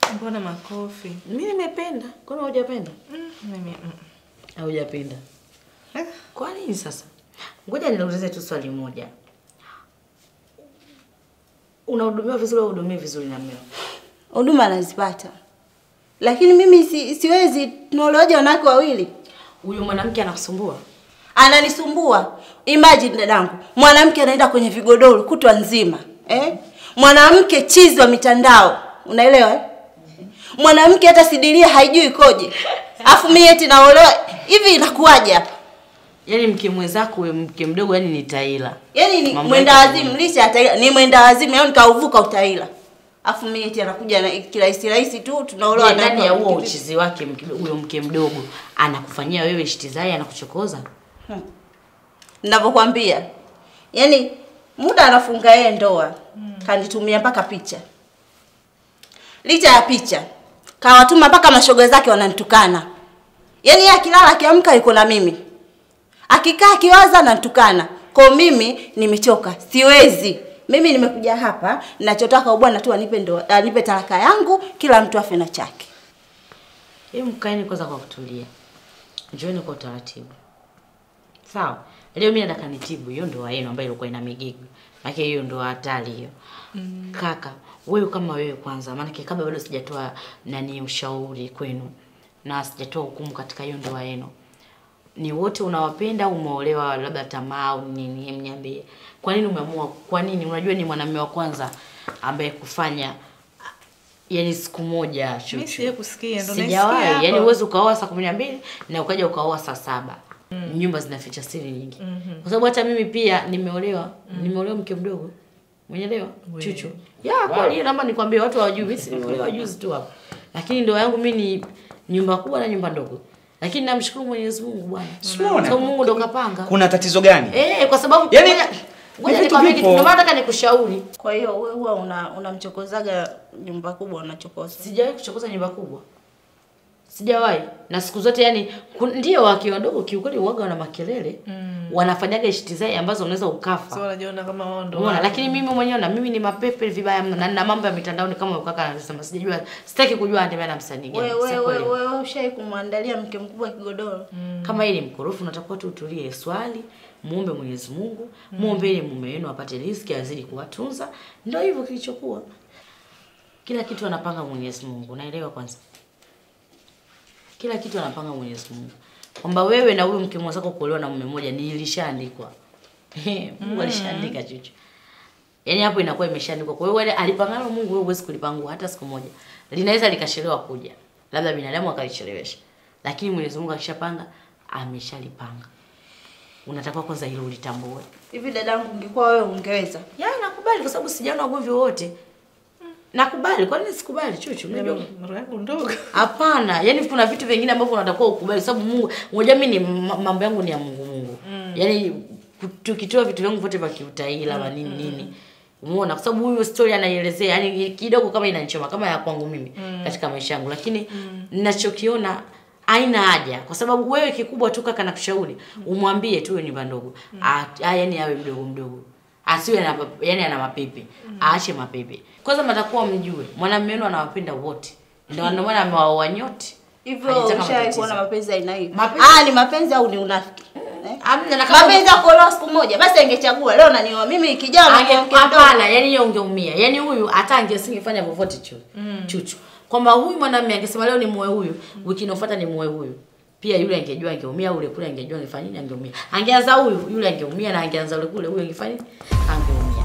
Mbona makofi? Mimi nimependa. Kwani hujapenda? Mm, mimi mm. Haujapenda. Eh, Kwa nini sasa? Ngoja niulize tu swali moja. Unahudumiwa vizuri au hudumii vizuri na mmeo? Huduma anazipata, lakini mimi si, siwezi. Tunaolewaje wanawake wawili? Huyu mwanamke anakusumbua? Ananisumbua. Imagine dadangu, mwanamke anaenda kwenye vigodoro kutwa nzima eh? Mwanamke chizi wa mitandao, unaelewa eh? Mwanamke hata sidiria haijui ikoje, afu mimi eti naolewa hivi, inakuwaje hapa? Yaani mke mwenzako we mke mdogo yani ni taila. Yaani ni Mambo mwenda yake wazimu, licha ya taila ni mwenda wazimu, yaani nikauvuka utaila, afu mimi eti anakuja na kirahisi rahisi tu, tunaolewa Je, ndani ya huo kivipi? uchizi wake mke- huyo mke mdogo anakufanyia wewe shitizai anakuchokoza? ninavyokwambia yaani muda anafunga yeye ndoa kanitumia mpaka picha licha ya picha kawatuma mpaka mashoga zake wananitukana yaani yeye akilala akiamka yuko na mimi akikaa akiwaza ananitukana kwa mimi nimechoka siwezi mimi nimekuja hapa ninachotaka bwana tu anipe ndoa anipe talaka yangu kila mtu afe na chake Hebu mkaeni kwanza kwa kutulia. Njooni kwa utaratibu. Sawa? Leo mimi nataka nitibu hiyo ndoa yenu ambayo ilikuwa ina migigo. Maana hiyo ndoa hatari hiyo. Mm. Kaka, wewe kama wewe kwanza, maana kabla bado sijatoa nani ushauri kwenu na sijatoa hukumu katika hiyo ndoa yenu. Ni wote unawapenda au umeolewa labda tamaa au nini? Hem, niambie. Kwa nini umeamua? Kwa nini? Unajua ni mwanamume wa kwanza ambaye kufanya yani siku moja Mimi chuchu. sijawahi kusikia, ndo Sijawahi. naisikia hapa. Yani uwezi ukaoa saa kumi na mbili na ukaja ukaoa saa saba. Nyumba zinaficha siri nyingi. Kwa sababu hata mimi pia nimeolewa, nimeolewa mke mdogo. Mwenyelewa? Chuchu. Ya, kwa hiyo naomba nikwambie watu hawajui, mimi si nimeolewa juzi tu hapa. Lakini ndoa yangu mimi ni nyumba kubwa na nyumba ndogo. Lakini namshukuru Mwenyezi Mungu bwana. Simuona? Sababu Mungu ndo kapanga. Kuna tatizo gani? Eh, kwa sababu Yaani, ngoja- ngoja ni vitu nikwambie kitu, vipo. ndio maana nataka nikushauri. kwa hiyo wewe huwa una unamchokozaga nyumba kubwa unachokoza Sijawahi kuchokoza nyumba kubwa. Sijawahi. Na siku zote yani kun- ndio wakiwa wadogo kiukweli uwaga wana makelele. Mm. Wanafanyaga ishitizai ambazo unaweza ukafa. So wanajiona kama wao ndo Umeona, wale. lakini mimi mwenyewe na mimi ni mapepe vibaya mno na nina mambo ya mitandaoni kama ukaka anasema sijajua sitaki kujua anatembea na msanii gani. wewe si wewe kweli. wewe ushai kumwandalia mke mkubwa kigodoro Kama yeye ni mkorofu unatakiwa tu utulie swali, muombe Mwenyezi Mungu, muombe ili mume wenu apate riziki azidi kuwatunza. Ndio hivyo kilichokuwa. Kila kitu anapanga Mwenyezi Mungu, unaelewa kwanza? Kila kitu anapanga Mwenyezi Mungu. Kwamba wewe na huyo mke mwenzako kuolewa na mume mmoja ni ilishaandikwa. Mungu alishaandika chuchu. Yaani hapo inakuwa imeshaandikwa. Kwa hiyo wale alipangalo Mungu wewe huwezi kulipangua hata siku moja. Linaweza likachelewa kuja. Labda binadamu akalichelewesha. Lakini Mwenyezi Mungu akishapanga ameshalipanga. Unatakiwa kwanza hilo ulitambue. hivi dadangu ungekuwa wewe ungeweza Ya nakubali kwa sababu sijaona ugomvi wowote. Nakubali, kwa nini sikubali chuchu? Unajua? roho yangu ndogo. Hapana, yani kuna vitu vingine ambavyo unatakiwa ukubali sababu Mungu, unajua mimi ni ma- mambo yangu ni ya Mungu Mungu. Mm. Yaani ku- tukitoa vitu vyangu vyote vya kiutaila mm. nini nini. Umeona kwa sababu huyo story anaielezea yani kidogo kama inanichoma kama ya kwangu mimi mm. katika maisha yangu lakini ninachokiona haina haja kwa sababu wewe kikubwa tu kaka nakushauri umwambie tu hiyo nyumba ndogo mm. yani awe mdogo mdogo asiwe na yani ana mapepe aache mapepe kwanza mtakuwa mjue mwanamume wenu anawapenda wote ndio ndio maana amewaoa nyote hivyo Hajataka ushai matatizo. kuona mapenzi aina hiyo Mapenzi- ah ni mapenzi au ni unafiki eh? Amna, na kama- mapenzi ya kuolewa siku moja basi angechagua leo nanioa mimi kijana Ange- mke mdogo. hapana yani hiyo ungeumia yani huyu hata angesingefanya vyovyote chu chuchu kwamba huyu mwanamume angesema leo ni muoe huyu wiki inayofuata ni muoe huyu pia yule angejua angeumia ule kule angejua angefanya nini angeumia angeanza huyu yule angeumia na angeanza ule kule huyu angefanya nini angeumia